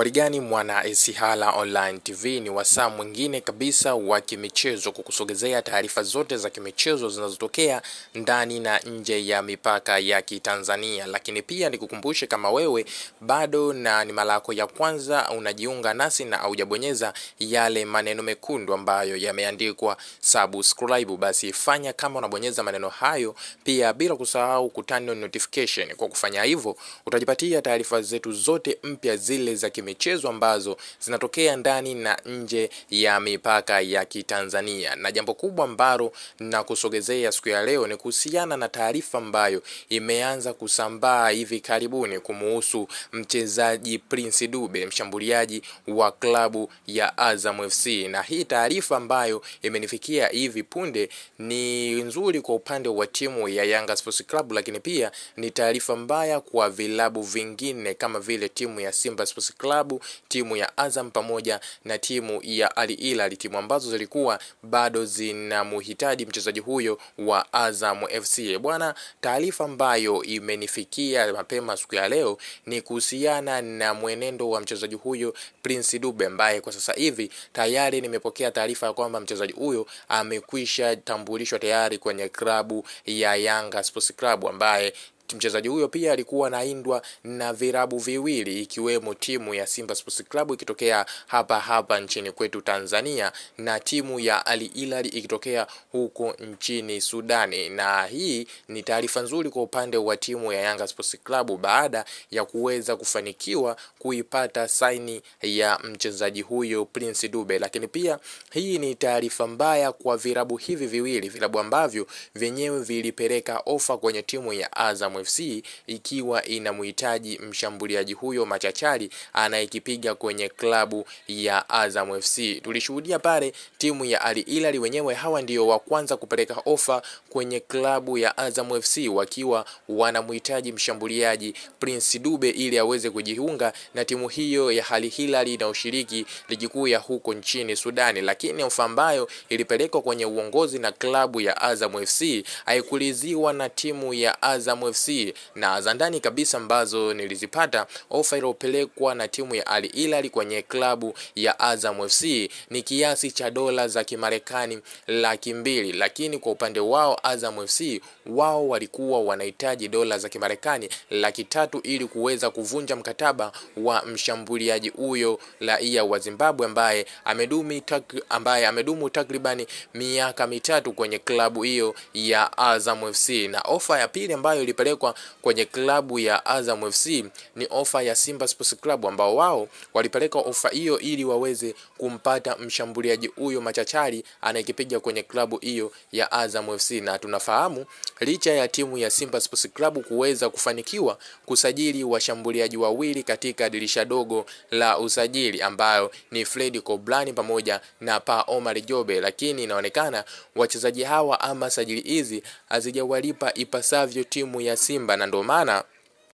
Warigani mwana Isihala Online TV ni wasaa mwingine kabisa wa kimichezo kukusogezea taarifa zote za kimichezo zinazotokea ndani na nje ya mipaka ya Kitanzania, lakini pia nikukumbushe kama wewe bado na ni mara yako ya kwanza unajiunga nasi na haujabonyeza yale maneno mekundu ambayo yameandikwa subscribe, basi fanya kama unabonyeza maneno hayo, pia bila kusahau kutani on notification. Kwa kufanya hivyo utajipatia taarifa zetu zote mpya zile za kimichezo ambazo zinatokea ndani na nje ya mipaka ya Kitanzania. Na jambo kubwa ambalo na kusogezea siku ya leo ni kuhusiana na taarifa ambayo imeanza kusambaa hivi karibuni kumuhusu mchezaji Prince Dube, mshambuliaji wa klabu ya Azam FC. Na hii taarifa ambayo imenifikia hivi punde ni nzuri kwa upande wa timu ya Yanga Sports Club, lakini pia ni taarifa mbaya kwa vilabu vingine kama vile timu ya Simba Sports Club, timu ya Azam pamoja na timu ya Al Hilal, timu ambazo zilikuwa bado zinamhitaji mchezaji huyo wa Azam FC. Bwana, taarifa ambayo imenifikia mapema siku ya leo ni kuhusiana na mwenendo wa mchezaji huyo Prince Dube, ambaye kwa sasa hivi tayari nimepokea taarifa ya kwamba mchezaji huyo amekwisha tambulishwa tayari kwenye klabu ya Yanga Sports Club ambaye mchezaji huyo pia alikuwa anaindwa na virabu viwili ikiwemo timu ya Simba Sports Club ikitokea hapa hapa nchini kwetu Tanzania na timu ya Al Hilal ikitokea huko nchini Sudani. Na hii ni taarifa nzuri kwa upande wa timu ya Yanga Sports Club baada ya kuweza kufanikiwa kuipata saini ya mchezaji huyo Prince Dube, lakini pia hii ni taarifa mbaya kwa virabu hivi viwili, vilabu ambavyo vyenyewe vilipeleka ofa kwenye timu ya Azam FC ikiwa inamhitaji mshambuliaji huyo machachari anayekipiga kwenye klabu ya Azam FC. Tulishuhudia pale timu ya Al Hilal wenyewe, hawa ndio wa kwanza kupeleka ofa kwenye klabu ya Azam FC wakiwa wanamhitaji mshambuliaji Prince Dube ili aweze kujiunga na timu hiyo ya Al Hilal inayoshiriki ligi kuu ya huko nchini Sudani, lakini ofa ambayo ilipelekwa kwenye uongozi na klabu ya Azam FC haikuliziwa na timu ya Azam FC na za ndani kabisa ambazo nilizipata, ofa iliyopelekwa na timu ya Al Hilal kwenye klabu ya Azam FC ni kiasi cha dola za Kimarekani laki mbili, lakini kwa upande wao Azam FC wao walikuwa wanahitaji dola za Kimarekani laki tatu ili kuweza kuvunja mkataba wa mshambuliaji huyo raia wa Zimbabwe ambaye amedumu tak, ambaye amedumu takribani miaka mitatu kwenye klabu hiyo ya Azam FC. Na ofa ya pili ambayo ilipelekwa kwenye klabu ya Azam FC ni ofa ya Simba Sports Club ambao wao walipeleka ofa hiyo ili waweze kumpata mshambuliaji huyo machachari anayekipiga kwenye klabu hiyo ya Azam FC, na tunafahamu licha ya timu ya Simba Sports Club kuweza kufanikiwa kusajili washambuliaji wawili katika dirisha dogo la usajili ambayo ni Fred Koblani pamoja na Pa Omar Jobe, lakini inaonekana wachezaji hawa ama sajili hizi hazijawalipa ipasavyo timu ya Simba na ndio maana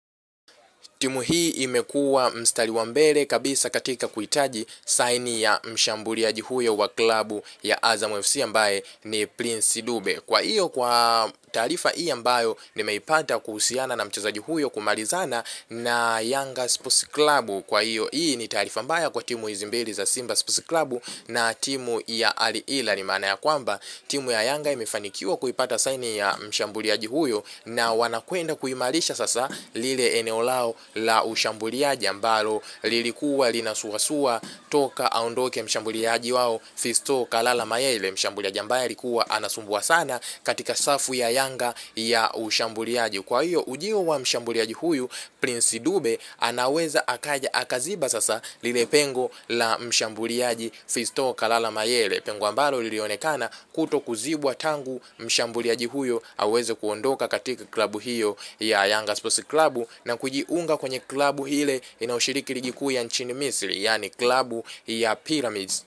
timu hii imekuwa mstari wa mbele kabisa katika kuhitaji saini ya mshambuliaji huyo wa klabu ya Azam FC ambaye ni Prince Dube. Kwa hiyo kwa taarifa hii ambayo nimeipata kuhusiana na mchezaji huyo kumalizana na Yanga Sports Club. Kwa hiyo hii ni taarifa mbaya kwa timu hizi mbili za Simba Sports Club na timu ya Al Hilal. Ni maana ya kwamba timu ya Yanga imefanikiwa kuipata saini ya mshambuliaji huyo na wanakwenda kuimarisha sasa lile eneo lao la ushambuliaji ambalo lilikuwa linasuasua toka aondoke mshambuliaji wao Fisto Kalala Mayele, mshambuliaji ambaye alikuwa anasumbua sana katika safu ya Yanga ya ushambuliaji. Kwa hiyo ujio wa mshambuliaji huyu Prince Dube anaweza akaja akaziba sasa lile pengo la mshambuliaji Fisto Kalala Mayele, pengo ambalo lilionekana kuto kuzibwa tangu mshambuliaji huyo aweze kuondoka katika klabu hiyo ya Yanga Sports Club na kujiunga kwenye klabu ile inayoshiriki ligi kuu ya nchini Misri, yani klabu ya Pyramids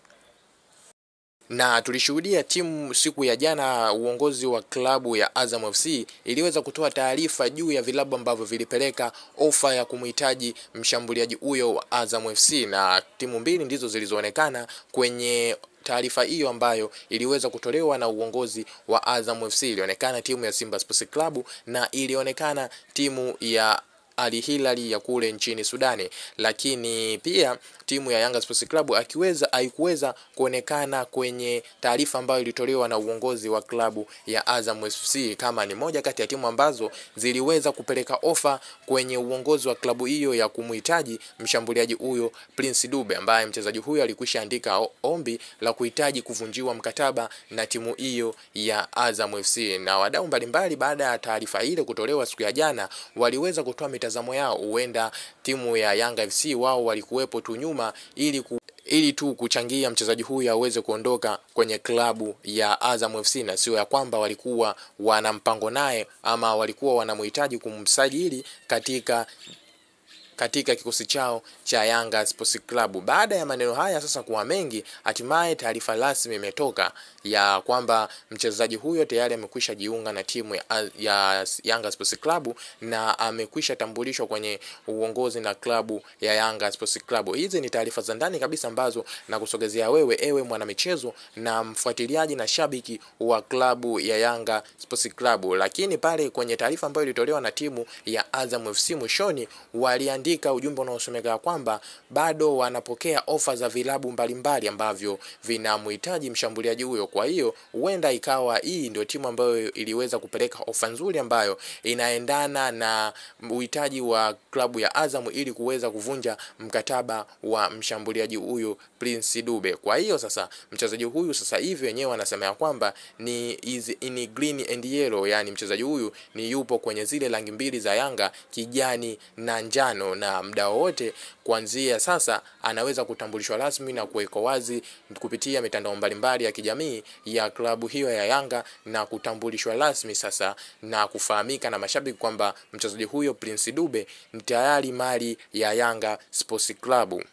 na tulishuhudia timu siku ya jana, uongozi wa klabu ya Azam FC iliweza kutoa taarifa juu ya vilabu ambavyo vilipeleka ofa ya kumhitaji mshambuliaji huyo wa Azam FC, na timu mbili ndizo zilizoonekana kwenye taarifa hiyo ambayo iliweza kutolewa na uongozi wa Azam FC. Ilionekana timu ya Simba Sports Club na ilionekana timu ya Al Hilal ya kule nchini Sudani, lakini pia timu ya Yanga Sports Club akiweza haikuweza kuonekana kwenye taarifa ambayo ilitolewa na uongozi wa klabu ya Azam FC kama ni moja kati ya timu ambazo ziliweza kupeleka ofa kwenye uongozi wa klabu hiyo ya kumhitaji mshambuliaji huyo Prince Dube, ambaye mchezaji huyo alikwisha andika ombi la kuhitaji kuvunjiwa mkataba na timu hiyo ya Azam FC. Na wadau mbalimbali, baada ya taarifa ile kutolewa siku ya jana, waliweza kutoa mitazamo yao. Huenda timu ya Yanga FC wao walikuwepo tu nyuma ili ku ili tu kuchangia mchezaji huyu aweze kuondoka kwenye klabu ya Azam FC na sio ya kwamba walikuwa wana mpango naye ama walikuwa wanamhitaji kumsajili katika katika kikosi chao cha Yanga Sports Club. Baada ya maneno haya sasa kuwa mengi, hatimaye taarifa rasmi imetoka ya kwamba mchezaji huyo tayari amekwisha jiunga na timu ya, ya Yanga Sports Club na amekwisha tambulishwa kwenye uongozi na klabu ya Yanga Sports Club. Hizi ni taarifa za ndani kabisa ambazo nakusogezea wewe ewe mwanamichezo na mfuatiliaji na shabiki wa klabu ya Yanga Sports Club. Lakini pale kwenye taarifa ambayo ilitolewa na timu ya Azam FC mwishoni waliandika ujumbe unaosomeka kwamba bado wanapokea ofa za vilabu mbalimbali ambavyo vinamhitaji mshambuliaji huyo. Kwa hiyo huenda ikawa hii ndio timu ambayo iliweza kupeleka ofa nzuri ambayo inaendana na uhitaji wa klabu ya Azam ili kuweza kuvunja mkataba wa mshambuliaji huyo Prince Dube. Kwa hiyo sasa mchezaji huyu sasa hivi wenyewe wanasema ya kwamba ni is in green and yellow, yani mchezaji huyu ni yupo kwenye zile rangi mbili za Yanga, kijani na njano, na muda wowote kuanzia sasa anaweza kutambulishwa rasmi na kuwekwa wazi kupitia mitandao mbalimbali ya kijamii ya klabu hiyo ya Yanga na kutambulishwa rasmi sasa na kufahamika na mashabiki kwamba mchezaji huyo Prince Dube ni tayari mali ya Yanga Sports Club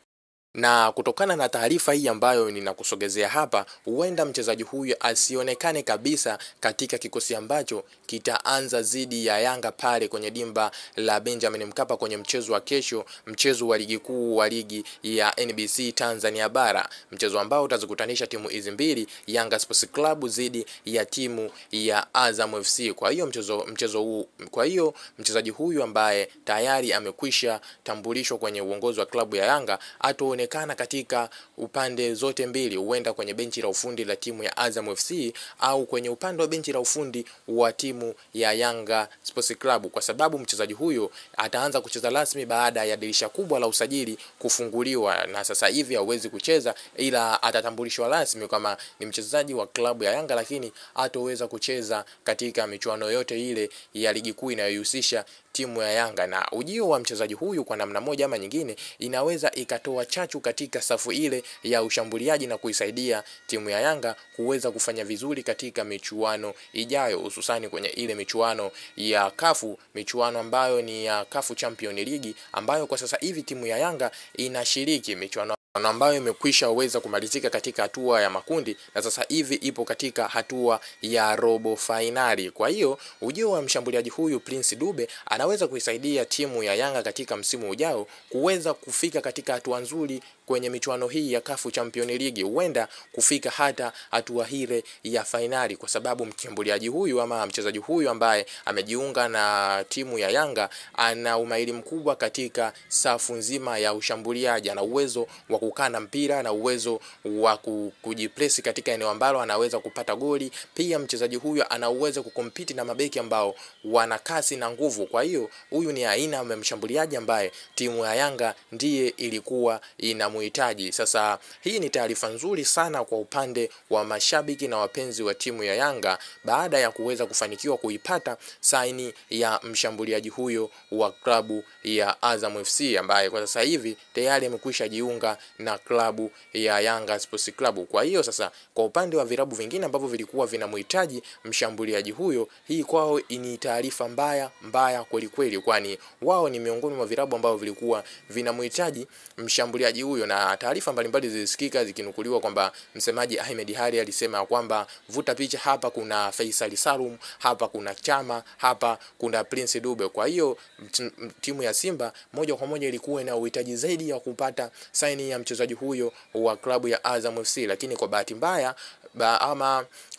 na kutokana na taarifa hii ambayo ninakusogezea hapa, huenda mchezaji huyu asionekane kabisa katika kikosi ambacho kitaanza dhidi ya Yanga pale kwenye dimba la Benjamin Mkapa kwenye mchezo wa kesho, mchezo wa ligi kuu wa ligi ya NBC Tanzania Bara, mchezo ambao utazikutanisha timu hizi mbili, Yanga Sports Club dhidi ya timu ya Azam FC. Kwa hiyo mchezo mchezo huu, kwa hiyo mchezaji huyu ambaye tayari amekwisha tambulishwa kwenye uongozi wa klabu ya Yanga ato onekana katika upande zote mbili, huenda kwenye benchi la ufundi la timu ya Azam FC au kwenye upande wa benchi la ufundi wa timu ya Yanga Sports Club, kwa sababu mchezaji huyo ataanza kucheza rasmi baada ya dirisha kubwa la usajili kufunguliwa, na sasa hivi hauwezi kucheza, ila atatambulishwa rasmi kama ni mchezaji wa klabu ya Yanga, lakini hatoweza kucheza katika michuano yote ile ya ligi kuu inayohusisha timu ya Yanga. Na ujio wa mchezaji huyu kwa namna moja ama nyingine inaweza ikatoa chachu katika safu ile ya ushambuliaji na kuisaidia timu ya Yanga kuweza kufanya vizuri katika michuano ijayo, hususani kwenye ile michuano ya kafu, michuano ambayo ni ya kafu Champion League ambayo kwa sasa hivi timu ya Yanga inashiriki michuano ambayo imekwisha weza kumalizika katika hatua ya makundi na sasa hivi ipo katika hatua ya robo fainali. Kwa hiyo ujio wa mshambuliaji huyu Prince Dube anaweza kuisaidia timu ya Yanga katika msimu ujao kuweza kufika katika hatua nzuri kwenye michuano hii ya kafu Champion League, huenda kufika hata hatua hile ya fainali, kwa sababu mshambuliaji huyu ama mchezaji huyu ambaye amejiunga na timu ya Yanga ana umahiri mkubwa katika safu nzima ya ushambuliaji, ana uwezo wa kukaa na mpira na uwezo wa kujipresi katika eneo ambalo anaweza kupata goli. Pia mchezaji huyu ana uwezo kukompiti na mabeki ambao wana kasi na nguvu. Kwa hiyo huyu ni aina ya mshambuliaji ambaye timu ya Yanga ndiye ilikuwa inamhitaji. Sasa hii ni taarifa nzuri sana kwa upande wa mashabiki na wapenzi wa timu ya Yanga baada ya kuweza kufanikiwa kuipata saini ya mshambuliaji huyo wa klabu ya Azam FC ambaye kwa sasa hivi tayari amekwisha jiunga na klabu ya Yanga Sports Club. Kwa hiyo sasa, kwa upande wa vilabu vingine ambavyo vilikuwa vinamhitaji mshambuliaji huyo, hii kwao ni taarifa mbaya mbaya kweli kweli, kwani wao ni miongoni mwa vilabu ambavyo vilikuwa vinamhitaji mshambuliaji huyo, na taarifa mbalimbali zilisikika zikinukuliwa kwamba msemaji Ahmed Hari alisema kwamba vuta picha, hapa kuna Faisal Salum, hapa kuna Chama, hapa kuna Prince Dube. Kwa hiyo timu ya Simba moja kwa moja ilikuwa ina uhitaji zaidi ya kupata saini ya mchezaji huyo wa klabu ya Azam FC, lakini kwa bahati mbaya ba, ama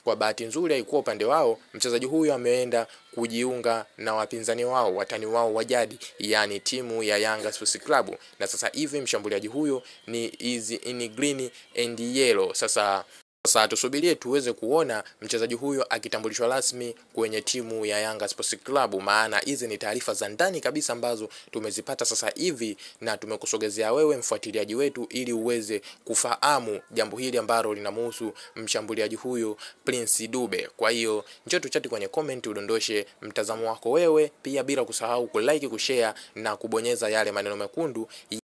kwa bahati nzuri haikuwa upande wao, mchezaji huyu ameenda kujiunga na wapinzani wao, watani wao wa jadi, yani timu ya Yanga Sports Club, na sasa hivi mshambuliaji huyo ni is in green and yellow. Sasa sasa tusubirie tuweze kuona mchezaji huyo akitambulishwa rasmi kwenye timu ya Yanga Sports Club, maana hizi ni taarifa za ndani kabisa ambazo tumezipata sasa hivi na tumekusogezea wewe mfuatiliaji wetu, ili uweze kufahamu jambo hili ambalo linamhusu mshambuliaji huyo Prince Dube. Kwa hiyo njoo tuchati kwenye comment, udondoshe mtazamo wako wewe, pia bila kusahau kulike, kushare na kubonyeza yale maneno mekundu